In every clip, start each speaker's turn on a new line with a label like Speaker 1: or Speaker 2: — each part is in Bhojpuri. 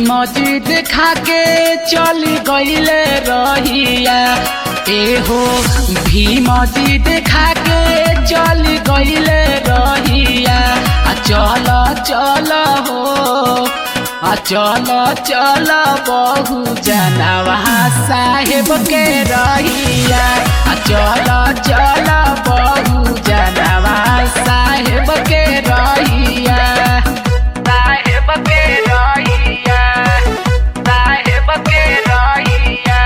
Speaker 1: मस्जिद खा के चल गईले रहिया एहो भी मस्जिद खा के चल गईले रहिया आ चल चल हो आ चल चल बहु जनवा साहेब के रहिया आ चल चल बहु जनवा साहेब के रहिया साहेब के रहिया साहेब के रहिया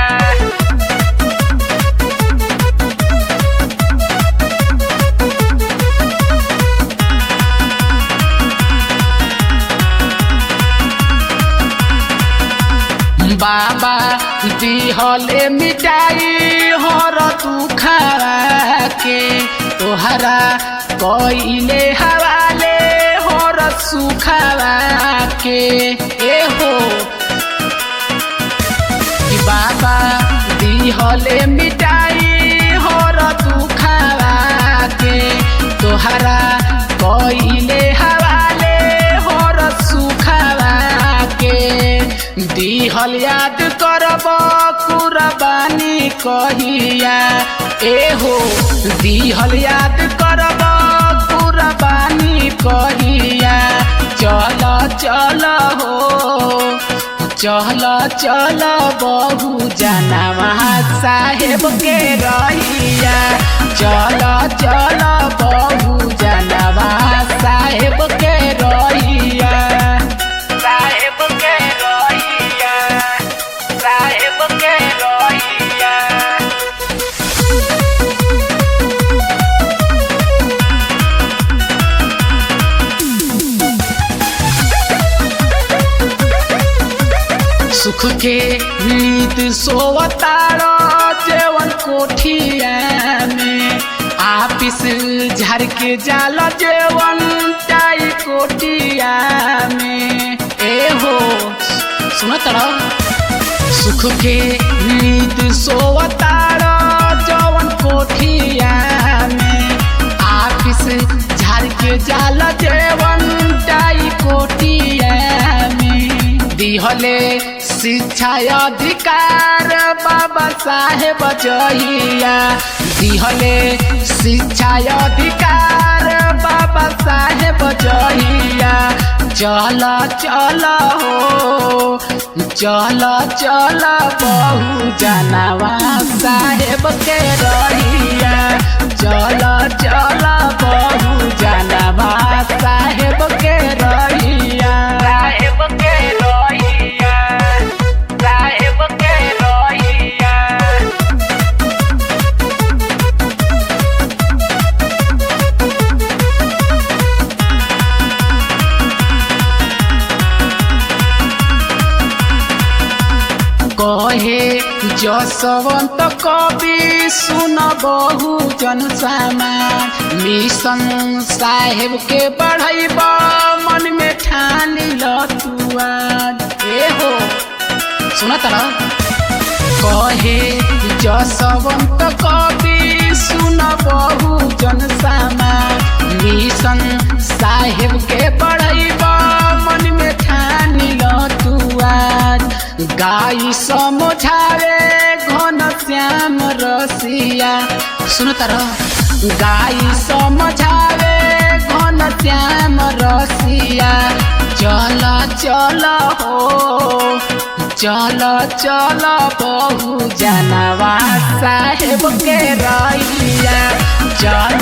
Speaker 1: बाबा दिहले मिटाई हर तू खरा के तोहरा कइले हवाले हर सुखवा के ए हो कि बाबा दिहले मिटाई हर तू खरा के तोहरा कइले हवाले हर सुखवा के दिहल याद करब कुरबानी कहिया एहो दिहल याद करब कुरबानी कहिया चल चल हो चल चल बहु जनवा साहेब के रहिया चल चल बहु जनवा साहेब के रहिया साहेब के रहिया साहेब के रहिया सुख के नीत सोवतारो जेवन कोठिया में आपिस झर के जाल जेवन चाई कोटिया में ए हो सुनो तड़ो सुख के नीत सोवतारो जवन कोठिया में आपिस झर के जाल जेवन चाई कोटिया में दिहले शिक्षा अधिकार बाबा साहेब जहिया दिहले शिक्षा अधिकार बाबा साहेब जहिया चल चल हो चल चल बहु जनवा साहेब के रहिया चल चल बहु जनवा साहेब के रहिया साहेब के रहिया साहेब के रहिया कहे जसवंत कवि सुन बहु जन समाज मिशन साहेब के बढ़ैब मन में ठान लतुआ ए हो सुन तर कहे जसवंत कवि सुन बहु जन समाज मिशन साहेब के बढ़ैब मन में ठान लतुआ गाई समझावे घन श्याम रसिया सुन तर गाई समझावे घन श्याम रसिया चल चल हो चल चल बहु जनवा साहेब के रहिया चल